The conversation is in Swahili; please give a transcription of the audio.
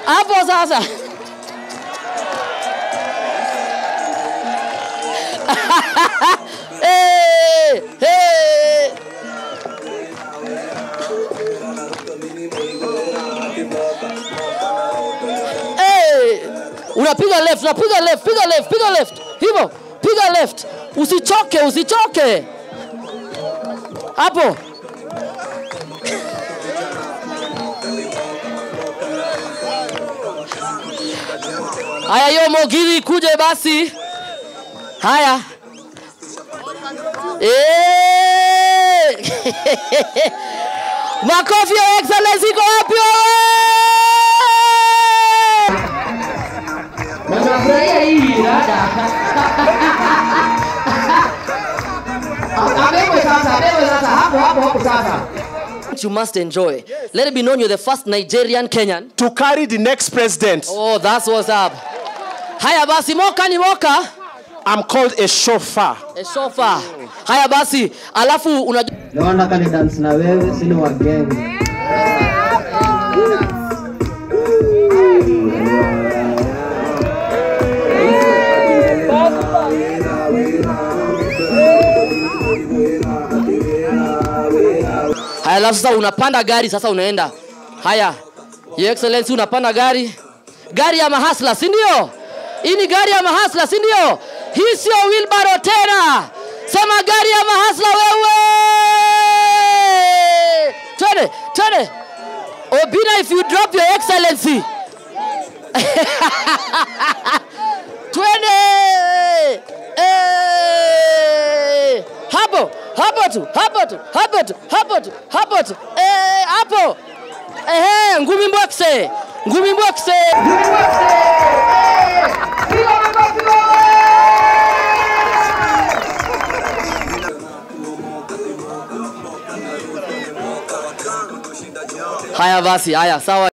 hapo sasa hey, hey. Hey, unapiga left, unapiga left, piga left, piga left. Hivyo, piga left. Usichoke, usichoke. Hapo. Haya, hiyo mogiri kuje basi. Haya. Eh! Makofi ya excellence iko wapi wewe? Nafurahia hii dada. Abebwe sasa, abebwe sasa, hapo hapo hapo sasa. You must enjoy. Let it be known you're the first Nigerian Kenyan. to carry the next president. Oh, that's what's up. Haya basi, moka ni moka. I'm called a chauffeur. E, sofa. Haya basi, alafu unajua Leo nataka ni dance na wewe, sini wa gang. Haya, alafu sasa unapanda gari sasa unaenda. Haya, Your Excellency unapanda gari. Gari ya mahasla, si ndio? Hii ni gari ya mahasla, si ndio? Hii sio wheelbarrow tena. Sema gari ya mahasla wewe. Twende, twende. Obina if you drop your excellency. Twende. Eh! Hapo, hapo tu, hapo tu, hapo tu, hapo tu, hapo tu. Eh, hapo. Ehe, ngumi mbokse. Ngumi mbokse. Haya basi, haya sawa.